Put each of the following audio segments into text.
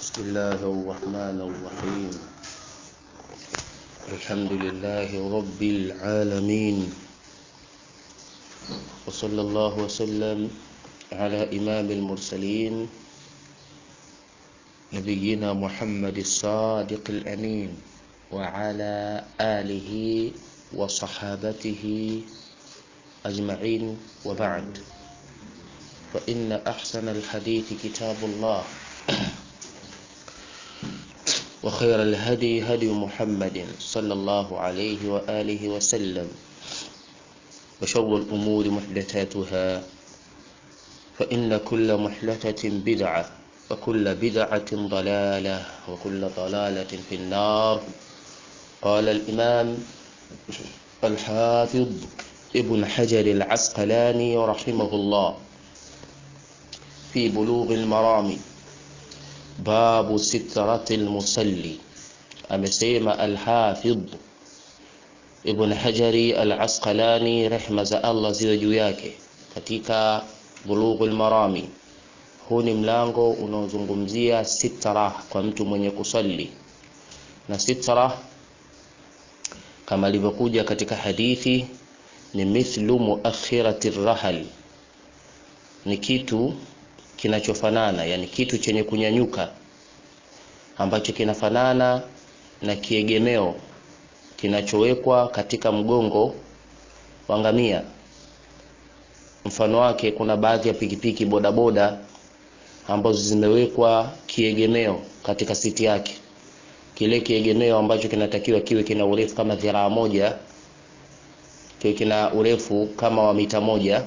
بسم الله الرحمن الرحيم الحمد لله رب العالمين وصلى الله وسلم على إمام المرسلين نبينا محمد الصادق الأمين وعلى آله وصحابته أجمعين وبعد فإن أحسن الحديث كتاب الله وخير الهدي هدي محمد صلى الله عليه وآله وسلم وشر الأمور محدثاتها فإن كل محدثة بدعة وكل بدعة ضلالة وكل ضلالة في النار قال الإمام الحافظ ابن حجر العسقلاني رحمه الله في بلوغ المرام babu sitrati lmusalli amesema alhafidh ibn hajari alasqalani rehma za allah ziwe juu yake katika bulughu lmarami huu ni mlango unaozungumzia sitra kwa mtu mwenye kusali na sitra kama ilivyokuja katika hadithi ni mithlu muakhirati rahal ni kitu kinachofanana yani kitu chenye kunyanyuka ambacho kinafanana na kiegemeo kinachowekwa katika mgongo wa ngamia mfano wake kuna baadhi ya pikipiki bodaboda ambazo zimewekwa kiegemeo katika siti yake kile kiegemeo ambacho kinatakiwa kiwe kina urefu kama dhiraa moja kiwe kina urefu kama wa mita moja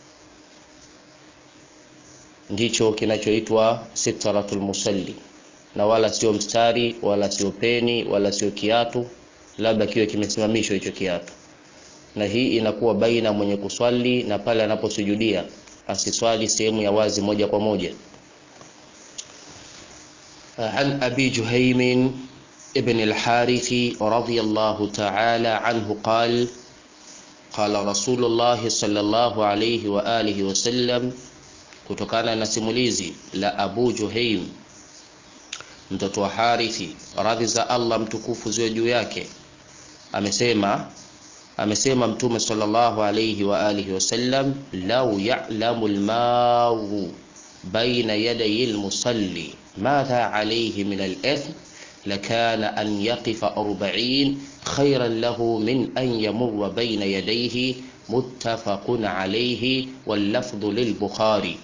ndicho kinachoitwa sitratul musalli na wala sio mstari wala sio peni wala sio kiatu labda kiwe kimesimamishwa hicho kiatu na hii inakuwa baina mwenye kuswali na pale anaposujudia asiswali sehemu ya wazi moja kwa moja عن أبي جهيم ابن الحارث رضي الله تعالى عنه قال قال رسول الله صلى الله عليه وآله وسلم kutokana na simulizi la Abu Juhaim mtoto wa Harithi radhi za Allah mtukufu ziwe juu yake amesema amesema mtume sallallahu alayhi wa alihi wasallam law ya'lamu al-mawu baina yaday al-musalli madha alayhi min al-ithm لكان أن يقف أربعين خيرا له من أن يمر بين يديه متفق عليه واللفظ للبخاري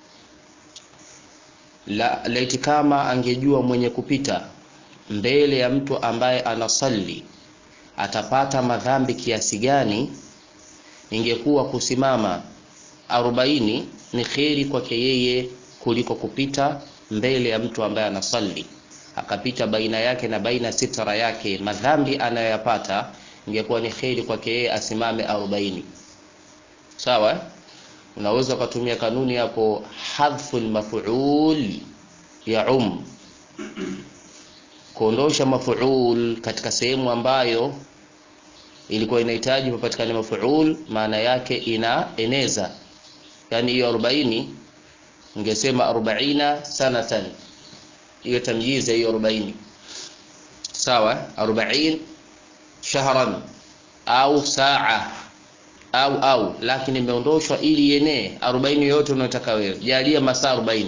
la laiti kama angejua mwenye kupita mbele ya mtu ambaye anasali atapata madhambi kiasi gani ingekuwa kusimama arobaini ni kheri kwake yeye kuliko kupita mbele ya mtu ambaye anasali akapita baina yake na baina sitara yake madhambi anayoyapata ingekuwa ni kheri kwake yeye asimame arobaini sawa unaweza ukatumia kanuni hapo hadhfu lmafuul ya um kuondosha mafuul katika sehemu ambayo ilikuwa inahitaji papatikane mafuul maana yake inaeneza yani hiyo 40 ungesema 40 sanatan hiyo tamyiza hiyo 40 sawa 40 shahran au saa au au lakini imeondoshwa ili ienee 40 yote unayotaka wewe jalia masaa 40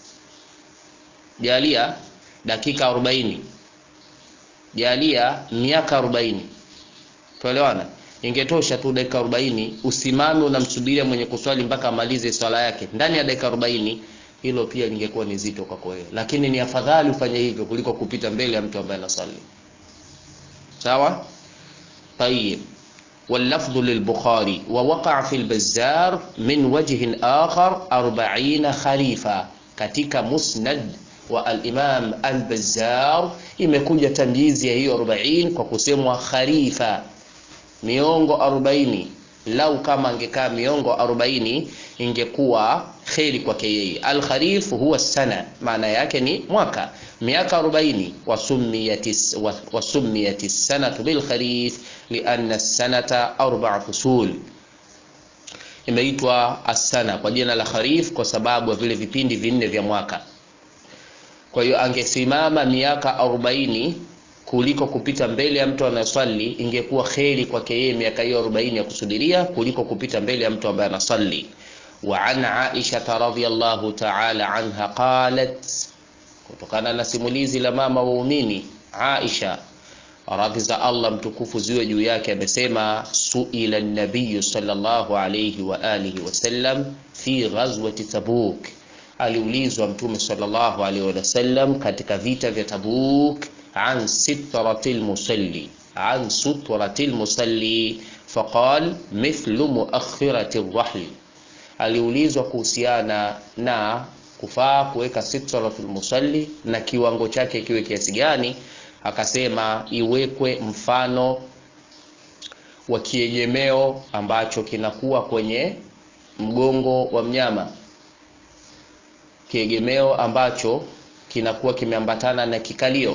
jalia dakika 40 jalia miaka 40 tuelewana ingetosha tu dakika 40 usimame unamsubiria mwenye kuswali mpaka amalize swala yake ndani ya dakika 40 hilo pia lingekuwa ni zito kwako wewe lakini ni afadhali ufanye hivyo kuliko kupita mbele ya mtu ambaye anasali sawa tayeb واللفظ للبخاري ووقع في البزار من وجه آخر أربعين خليفة katika musnad wa al-Imam al-Bazzar imekuja tamyizi ya hiyo 40 kwa kusemwa khalifa miongo 40 lau kama angekaa miongo 40 ingekuwa kheri kwake yeye al-kharif huwa sana maana yake ni mwaka miaka 40 wasummiyatis wasummiyatis sanatu bil kharif lianna sanata arba'a fusul imeitwa asana kwa jina la kharif kwa sababu ya vile vipindi vinne vya mwaka kwa hiyo angesimama miaka arobaini kuliko kupita mbele ya mtu anayeswali ingekuwa kheri kwake yeye miaka hiyo arobaini ya kusudiria kuliko kupita mbele ya mtu ambaye anasali وعن عائشة رضي الله تعالى عنها قالت kutokana na simulizi la mama waumini Aisha radhi za Allah mtukufu ziwe juu yake amesema suila nabiyu sallallahu alayhi wa alihi wasallam fi ghazwati Tabuk aliulizwa mtume sallallahu alayhi wasallam katika vita vya Tabuk an sitratil musalli an sutratil musalli faqal mithlu muakhirati rahli aliulizwa kuhusiana na kufaa kuweka sitratul musalli na kiwango chake kiwe kiasi gani akasema iwekwe mfano wa kiegemeo ambacho kinakuwa kwenye mgongo wa mnyama kiegemeo ambacho kinakuwa kimeambatana na kikalio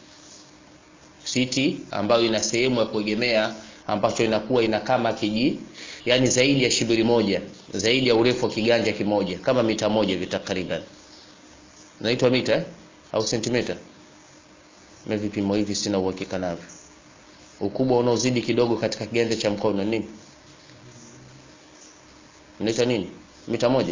siti ambayo ina sehemu ya kuegemea ambacho inakuwa ina kama kiji yani zaidi ya shibiri moja zaidi ya urefu wa kiganja kimoja kama mita moja hivi takriban naitwa mita eh? au sentimita na vipimo hivi sina uhakika navyo ukubwa unaozidi kidogo katika kiganja cha mkono nini naita nini mita moja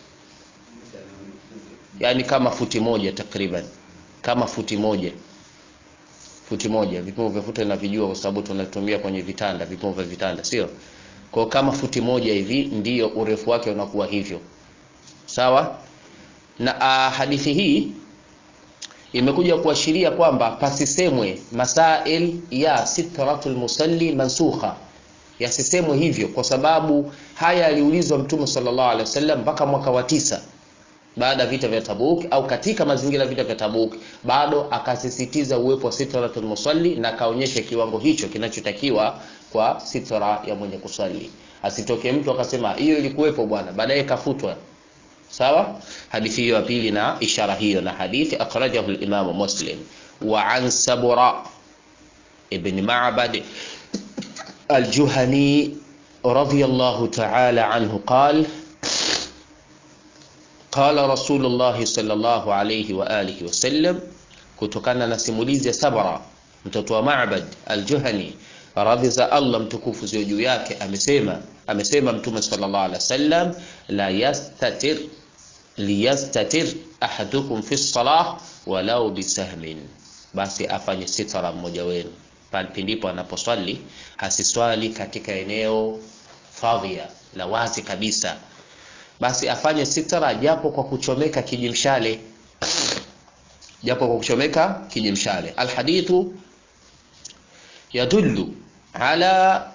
yaani kama futi moja takriban kama futi moja futi moja vipimo vya futi navijua kwa sababu tunatumia kwenye vitanda vipimo vya vitanda sio kwa kama futi moja hivi ndiyo urefu wake unakuwa hivyo sawa na uh, hadithi hii imekuja kuashiria kwamba pasisemwe masail ya sitratul musalli mansukha yasisemwe hivyo kwa sababu haya aliulizwa mtume sallallahu alaihi wasallam mpaka mwaka wa tisa baada ya vita vya Tabuk au katika mazingira ya vita vya Tabuk bado akasisitiza uwepo wa sitratul musalli na akaonyesha kiwango hicho kinachotakiwa kwa sitra ya mwenye kusali asitoke mtu akasema hiyo ilikuwepo bwana baadaye kafutwa sawa hadithi hiyo ya pili na ishara hiyo na hadithi akhrajahu al-Imam Muslim wa an Sabura ibn Ma'bad al-Juhani radiyallahu ta'ala anhu qala qala Rasulullah sallallahu alayhi wa alihi wasallam kutokana na simulizi ya Sabra mtoto wa Ma'bad al-Juhani radhi za Allah mtukufu zio juu yake amesema amesema mtume sallallahu alaihi wasallam la yastatir liyastatir ahadukum fi salah walau bisahmin basi afanye sitara mmoja wenu pindipo anaposwali hasiswali katika eneo fadhia la wazi kabisa basi afanye sitara japo kwa kuchomeka kijimshale japo kwa kuchomeka kijimshale alhadithu yadullu ala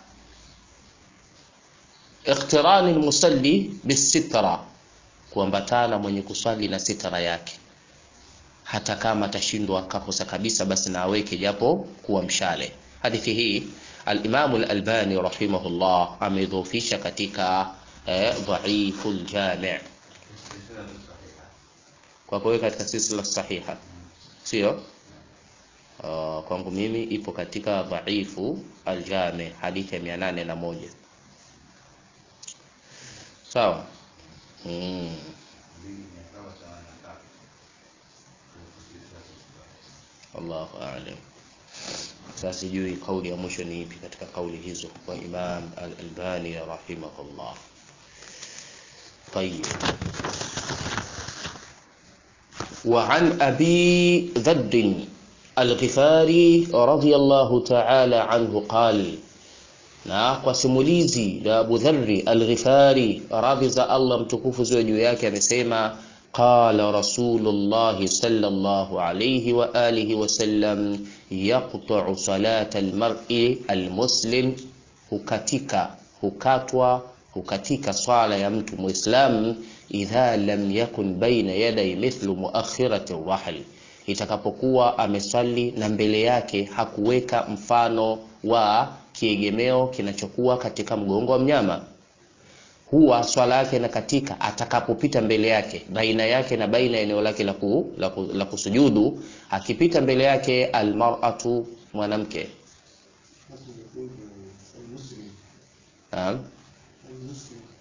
iqtirani almusalli bisitra kuambatana mwenye kuswali na sitara yake hata kama atashindwa akakosa kabisa basi na aweke japo kuwa mshale hadithi hii al-Imam al-Albani rahimahullah amedhoofisha katika eh, dhaiful jami' kwa kuweka katika silsila sahiha sio Uh, kwangu mimi ipo katika dhaifu aljami hadithi ya mia nane na moja sawa mm. Allahu a'lam sasa sijui kauli ya mwisho ni ipi katika kauli hizo kwa Imam al-Albani rahimahullah طيب وعن أبي ذر الغفاري رضي الله تعالى عنه قال na kwa simulizi la Abu Dharri Al-Ghifari radhi za Allah mtukufu ziwe juu yake amesema qala Rasulullah sallallahu alayhi wa alihi wa sallam yaqta'u salata al-mar'i al-muslim hukatika hukatwa hukatika swala ya mtu muislam idha lam yakun baina yaday mithlu muakhirati ar-rahl itakapokuwa ameswali na mbele yake hakuweka mfano wa kiegemeo kinachokuwa katika mgongo wa mnyama huwa swala yake na katika atakapopita mbele yake baina yake na baina ya eneo lake la, ku, la, ku, la kusujudu akipita mbele yake almar'atu mwanamke naam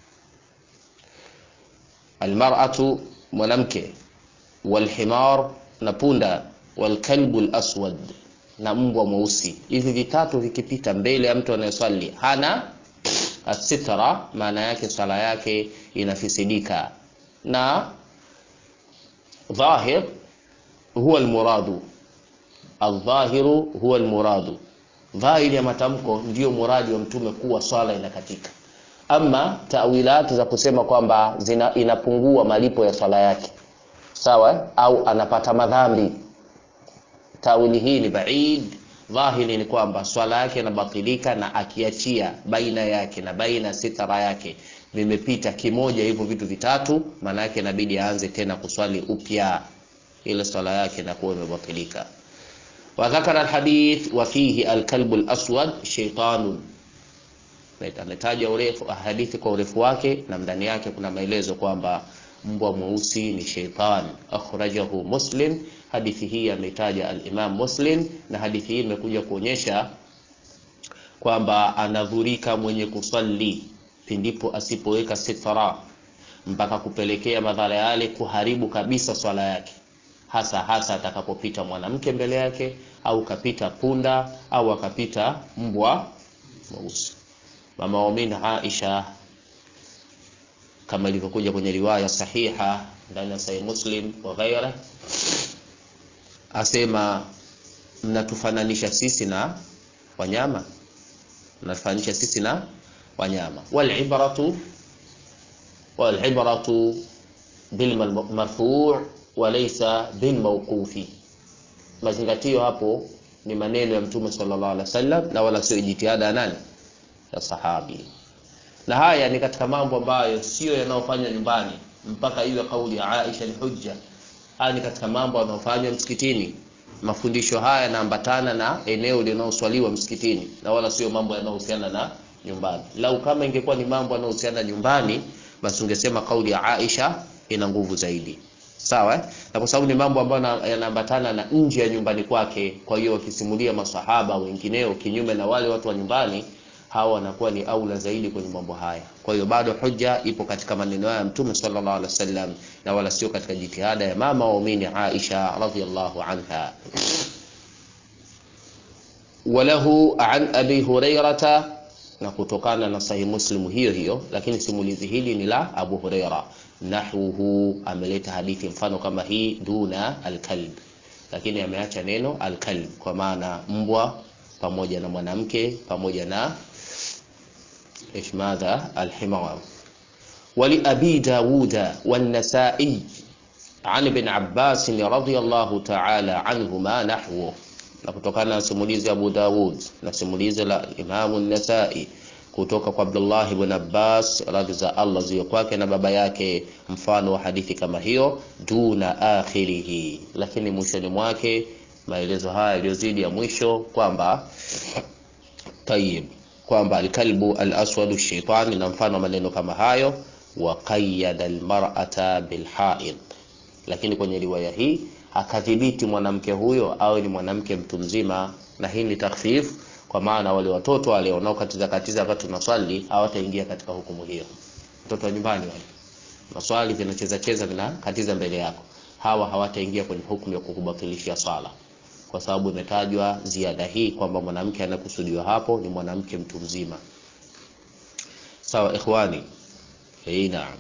almar'atu mwanamke walhimar na punda walkalbu laswad na mbwa mweusi hivi vitatu vikipita mbele ya mtu anayeswali hana asitra maana yake swala yake inafisidika na dhahir huwa almuradu aldhahiru huwa almuradu dhahiri ya matamko ndiyo muradi wa mtume kuwa swala inakatika ama tawilati za kusema kwamba zina inapungua malipo ya swala yake sawa au anapata madhambi tawili hii ni baid dhahiri ni kwamba swala yake inabatilika na akiachia baina yake na baina sitara yake vimepita kimoja hivyo vitu vitatu maana yake inabidi aanze tena kuswali upya ile swala yake inakuwa imebatilika وذكر الحديث وفيه الكلب الأسود شيطان ametaja urefu hadithi kwa urefu wake na ndani yake kuna maelezo kwamba mbwa mweusi ni sheitan akhrajahu muslim hadithi hii ametaja al-imam muslim na hadithi hii imekuja kuonyesha kwamba anadhurika mwenye kusali pindipo asipoweka sitra mpaka kupelekea madhara yale kuharibu kabisa swala yake hasa hasa atakapopita mwanamke mbele yake au kapita punda au akapita mbwa mweusi mama wamin Aisha kama ilivyokuja kwenye riwaya sahiha ndani ya Sahih Muslim wa ghaira asema mnatufananisha sisi na wanyama mnatufananisha sisi na wanyama wal ibratu wal ibratu bil marfu' wa laysa bil mawqufi mazingatio hapo ni maneno ya mtume sallallahu alaihi wasallam na wala sio jitihada ya nani ya sahabi na haya ni katika mambo ambayo sio yanayofanywa nyumbani mpaka iwe kauli ya Aisha ni hujja haya ni katika mambo yanayofanywa msikitini mafundisho haya yanaambatana na eneo linaloswaliwa msikitini na wala sio mambo yanayohusiana na nyumbani lau kama ingekuwa ni mambo yanayohusiana nyumbani basi ungesema kauli ya Aisha ina nguvu zaidi sawa eh? na kwa sababu ni mambo ambayo yanaambatana na nje ya nyumbani kwake kwa hiyo wakisimulia masahaba wengineo kinyume na wale watu wa nyumbani hawa wanakuwa ni aula zaidi kwenye mambo haya kwa hiyo bado hujja ipo katika maneno ya mtume sallallahu alaihi wasallam na wala sio katika jitihada ya mama waumini Aisha radhiallahu anha walahu an abi hurairata na kutokana na sahih muslim hiyo hiyo lakini simulizi hili ni la abu huraira nahwuhu ameleta hadithi mfano kama hii duna alkalb lakini ameacha neno alkalb kwa maana mbwa pamoja na mwanamke pamoja na ايش ماذا الحمار ولأبي داود والنسائي عن ابن عباس رضي الله تعالى عنهما نحوه na kutokana na simulizi Abu Dawud na simulizi la Imamu Nasai kutoka kwa Abdullah ibn Abbas radhi za Allah ziwe kwake na baba yake mfano wa hadithi kama hiyo duna akhirihi lakini mwishoni mwake maelezo haya yaliyozidi ya mwisho kwamba tayib kwamba alkalbu alaswadu shaitani na mfano maneno kama hayo wa qayyada almar'ata bilhaid lakini kwenye riwaya hii akadhibiti mwanamke huyo au ni mwanamke mtu mzima na hii ni takhfif kwa maana wale watoto wale wanaokatiza katiza wakati tunaswali hawataingia katika hukumu hiyo watoto wa nyumbani wale maswali vinacheza cheza vinakatiza mbele yako hawa hawataingia kwenye hukumu ya kukubatilishia swala kwa sababu imetajwa ziada hii kwamba mwanamke anakusudiwa hapo ni mwanamke mtu mzima sawa ikhwani hii naam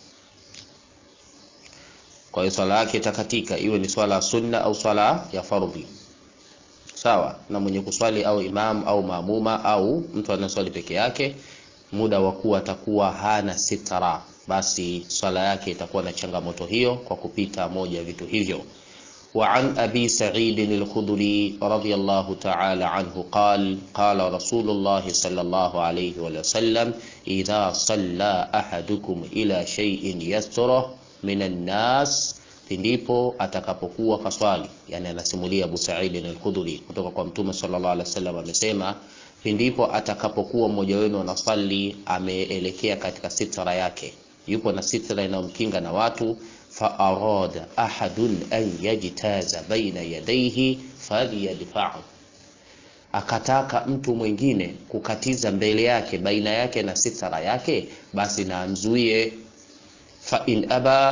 kwa hiyo swala yake itakatika iwe ni swala ya sunna au swala ya fardhi sawa na mwenye kuswali au imam au maamuma au mtu anaswali peke yake muda wa kuwa atakuwa hana sitara basi swala yake itakuwa na changamoto hiyo kwa kupita moja ya vitu hivyo وعن أبي سعيد الخدري رضي الله تعالى عنه قال قال رسول الله صلى الله عليه وسلم إذا صلى أحدكم إلى شيء يستره من الناس pindipo atakapokuwa kaswali yani anasimulia Abu Sa'id al-Khudri kutoka kwa Mtume sallallahu alaihi wasallam amesema pindipo atakapokuwa mmoja wenu anaswali ameelekea katika sitra yake yupo na sitra inayomkinga na watu فأراد أحد أن يجتاز بين يديه فليدفعه akataka mtu mwingine kukatiza mbele yake baina yake na sitara yake basi na amzuie fa in aba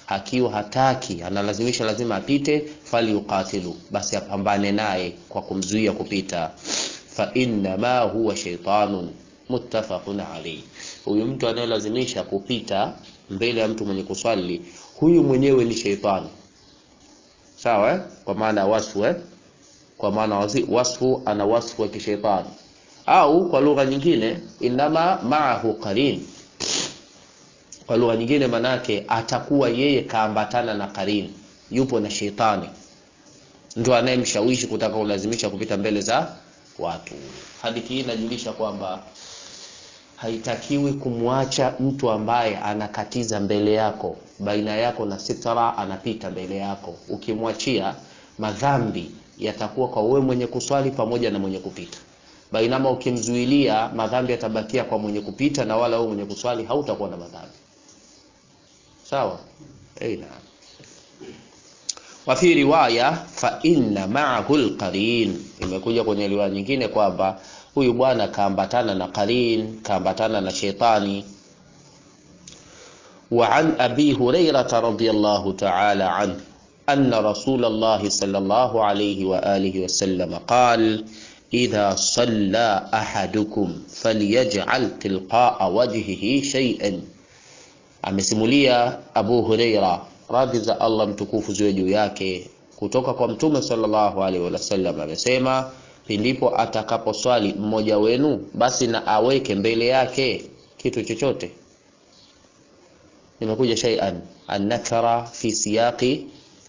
akiwa hataki analazimisha lazima apite falyuqatilu basi apambane naye kwa kumzuia kupita fa innama huwa shaitanun muttafaqun alayhi huyu mtu anayelazimisha kupita mbele ya mtu mwenye kuswali huyu mwenyewe ni sheitani sawa eh? kwa maana wasfu eh? kwa maana wazi- wasfu ana wasfu wa kishaitani au kwa lugha nyingine inama maahu qarin kwa lugha nyingine manake atakuwa yeye kaambatana na qarin yupo na sheitani ndio anayemshawishi kutaka kulazimisha kupita mbele za watu hadithi hii inajulisha kwamba haitakiwi kumwacha mtu ambaye anakatiza mbele yako baina yako na sitara anapita mbele yako ukimwachia madhambi yatakuwa kwa wewe mwenye kuswali pamoja na mwenye kupita bainama ukimzuilia madhambi yatabakia kwa mwenye kupita na wala wewe mwenye kuswali hautakuwa na madhambi sawa hey, naam wafi riwaya fa inna ma'ahu alqarin imekuja kwenye riwaya nyingine kwamba huyu bwana kaambatana na qarin kaambatana na shetani وعن أبي هريرة رضي الله تعالى عنه أن رسول الله صلى الله عليه وآله وسلم قال إذا صلى أحدكم فليجعل تلقاء وجهه شيئا amesimulia Abu Huraira radhi za Allah mtukufu ziwe juu yake kutoka kwa Mtume sallallahu alaihi wasallam amesema pindipo atakaposwali mmoja wenu basi na aweke mbele yake kitu chochote imekuja shay'an an-nakara fi siyaqi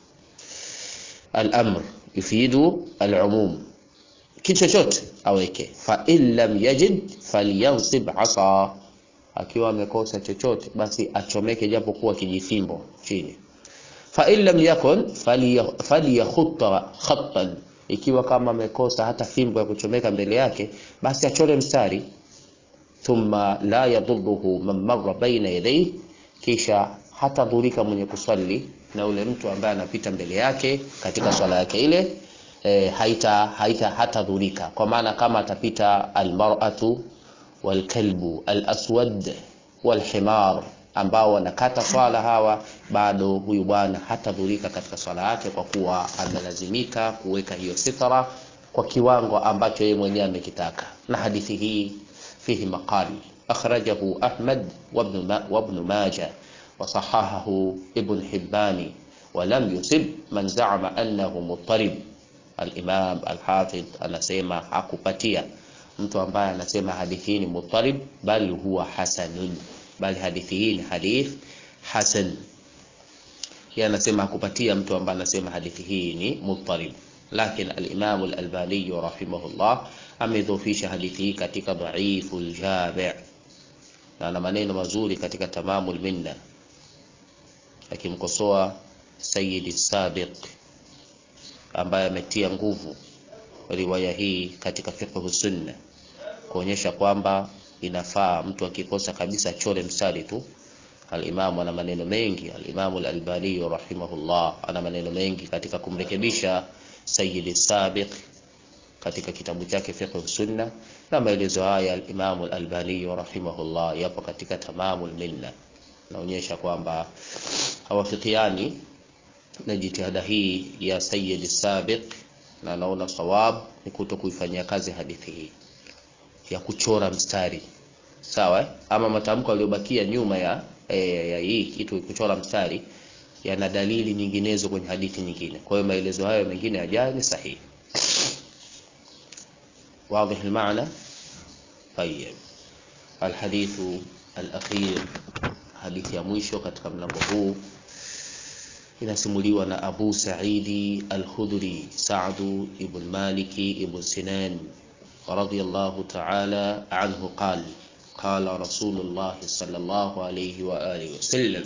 al-amr yufidu al-umum kitu chochote aweke fa in lam yajid falyansib asa akiwa amekosa chochote basi achomeke japo kuwa kijifimbo chini fa in lam yakun falyakhutta khattan ikiwa kama amekosa hata fimbo ya kuchomeka mbele yake basi achore mstari thumma la yadhurruhu man marra baina yadayhi kisha hata dhurika mwenye kuswali na ule mtu ambaye anapita mbele yake katika swala yake ile e, haita haita hata dhurika kwa maana kama atapita almar'atu walkalbu alaswad walhimar ambao wanakata swala hawa bado huyu bwana hatadhurika katika swala yake kwa kuwa amelazimika kuweka hiyo sitara kwa kiwango ambacho yeye mwenyewe amekitaka na hadithi hii fihi maqali akhrajahu ahmad وابن ما وابن ماجه وصححه ابن حبان ولم يصب من زعم انه مضطرب الامام الحافظ anasema hakupatia mtu ambaye anasema hadithi hii ni muttarib bali huwa hasanun bali hadithi hii ni hadith hasan yeye anasema hakupatia mtu ambaye anasema hadithi hii ni muttarib lakini al-Imam al-Albani rahimahullah amedhofisha hadithi hii katika dhaiful jami' na ana maneno mazuri katika tamamul minna akimkosoa Sayyid Sabiq ambaye ametia nguvu riwaya hii katika fiqh sunna kuonyesha kwamba inafaa mtu akikosa kabisa chore mstari tu al-Imam ana maneno mengi al-Imam al-Albani rahimahullah ana maneno mengi katika kumrekebisha Sayyid Sabiq katika kitabu chake fiqh sunna na maelezo haya al-Imam al-Albani rahimahullah yapo katika tamamul minna naonyesha kwamba hawafikiani na jitihada hii ya Sayyid Sabiq na naona sawab ni kuto kuifanyia kazi hadithi hii ya kuchora mstari sawa eh? ama matamko yaliyobakia nyuma ya, ya, ya hii kitu kuchora mstari yana dalili nyinginezo kwenye hadithi nyingine kwa hiyo maelezo hayo mengine yajayo ni sahihi واضح المعنى طيب الحديث الأخير حديث ya mwisho katika mlango huu inasimuliwa na Abu Sa'idi Al-Khudri Sa'd ibn Malik ibn Sinan radiyallahu ta'ala anhu قال قال رسول الله صلى الله عليه وآله وسلم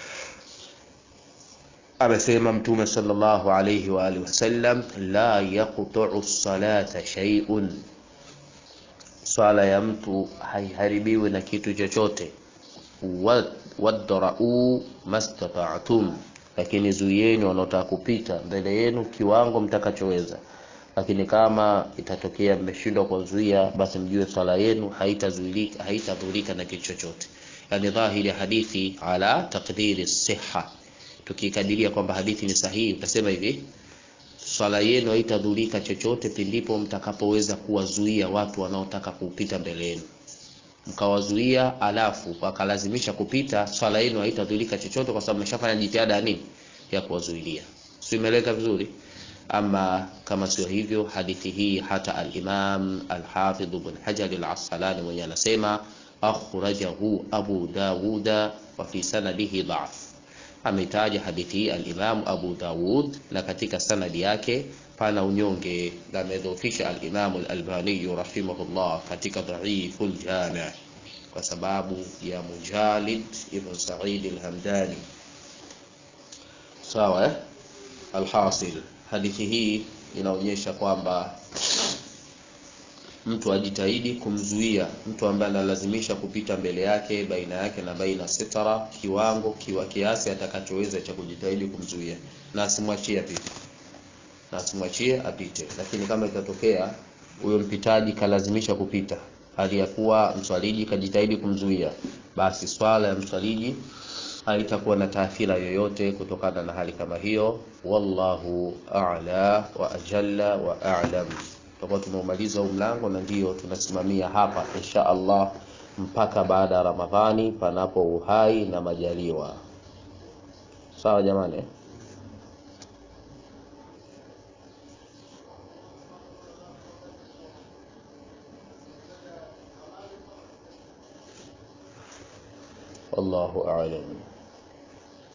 amesema mtume sallallahu alayhi wa alihi wasallam la yaqta'u salata shay'un swala ya mtu haiharibiwi na kitu chochote wadra'u mastata'tum lakini zuieni wanaotaka kupita mbele yenu kiwango mtakachoweza lakini kama itatokea mmeshindwa kuzuia basi mjue swala yenu haitazuilika haitadhurika na kitu chochote yani dhahiri hadithi ala taqdiri siha tukikadiria kwamba hadithi ni sahihi utasema hivi swala yenu haitadhurika chochote pindipo mtakapoweza kuwazuia watu wanaotaka kupita mbele yenu mkawazuia alafu wakalazimisha kupita swala yenu haitadhurika chochote kwa sababu mmeshafanya jitihada ya nini ya kuwazuilia si imeeleka vizuri ama kama sio hivyo hadithi hii hata al-Imam al-Hafidh ibn Hajar al-Asqalani mwenye anasema akhrajahu Abu Dawuda wa fi sanadihi dha'f ametaja hadithi hii al-Imam Abu Dawud na katika sanadi yake pana unyonge na amedhoofisha al-Imam al-Albani rahimahullah katika dha'iful jami' kwa sababu ya Mujalid ibn Sa'id al-Hamdani sawa eh? alhasil hadithi hii inaonyesha kwamba mtu ajitahidi kumzuia mtu ambaye analazimisha kupita mbele yake baina yake na baina sitara kiwango kiwa kiasi atakachoweza cha kujitahidi kumzuia na asimwachie apite na asimwachie apite lakini kama itatokea huyo mpitaji kalazimisha kupita hali ya kuwa mswaliji kajitahidi kumzuia basi swala ya mswaliji haitakuwa na taathira yoyote kutokana na hali kama hiyo wallahu a'la wa ajalla wa a'lam tutakuwa tumeumaliza huu mlango na ndio tunasimamia hapa insha Allah mpaka baada ya Ramadhani panapo uhai na majaliwa sawa jamani والله أعلم